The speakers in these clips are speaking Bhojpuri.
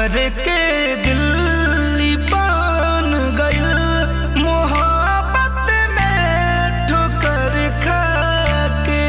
पत्थर के दिल बन गइल मोहब्बत में ठोकर खा के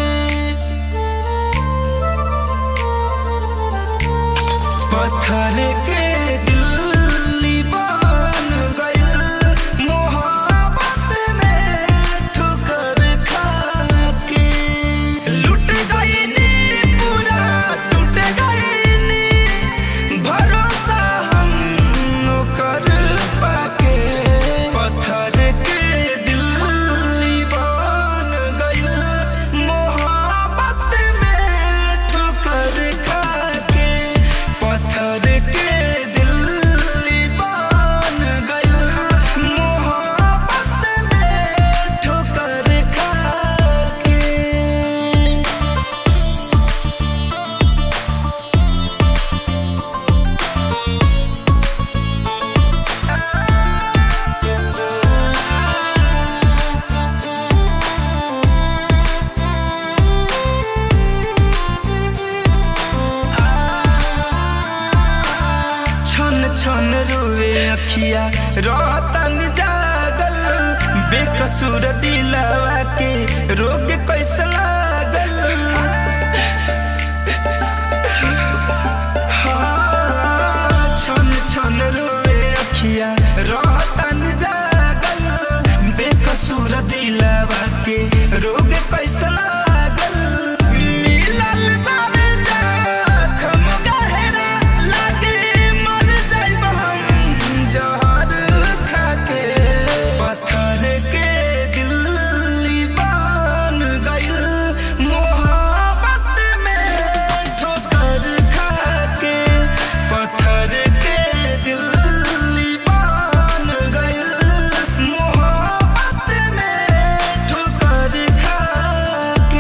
पत्थर के दिल बन गइल मोहब्बत में ठोकर खा के लुट गइनी पूरा टूट गइनी भरोसा हम कर पाके पत्थर के दिल बन गइल मोहब्बत में ठोकर खा के पत्थर के दिल बन गइल मोहब्बत में ठोकर खा के छन छन रोवे अखिया रतन जागल बेकसूर दिलवा के रोग कैसे लागल हाँ, छन छन रोवे अखिया रतन जागल बेकसूर दिलवा के रोग कैसे लागल मिलल बाबे जखम गहरा लागे मर जाइब हम जहर खाके पत्थर के दिल बन गइल मोहब्बत में ठोकर खाके पत्थर के दिल बन गइल मोहब्बत में ठोकर खाके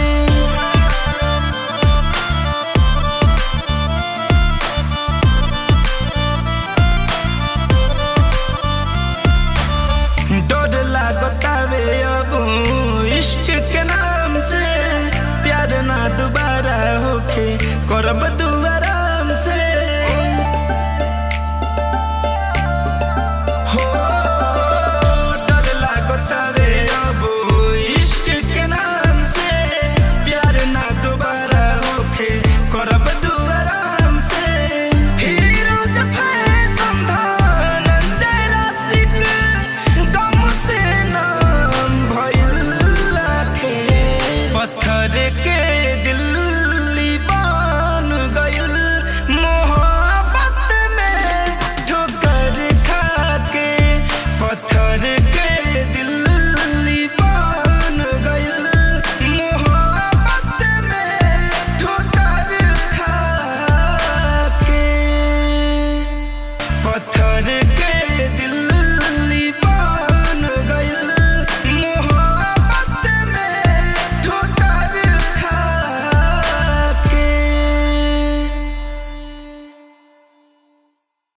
डर लागतावे अब इश्क के नाम से प्यार ना दोबारा होखे करब दुआराम से हो डर लागतावे अब इश्क के नाम से प्यार ना दोबारा होखे करब दुआराम से फिरोज फैशन धनंजय रसिक गम से नाम भइल लाखे पत्थर के दिल बन गइल मोहब्बत में ठोकर खा के पत्थर के दिल बन गइल मोहब्बत में ठोकर खा के पत्थर के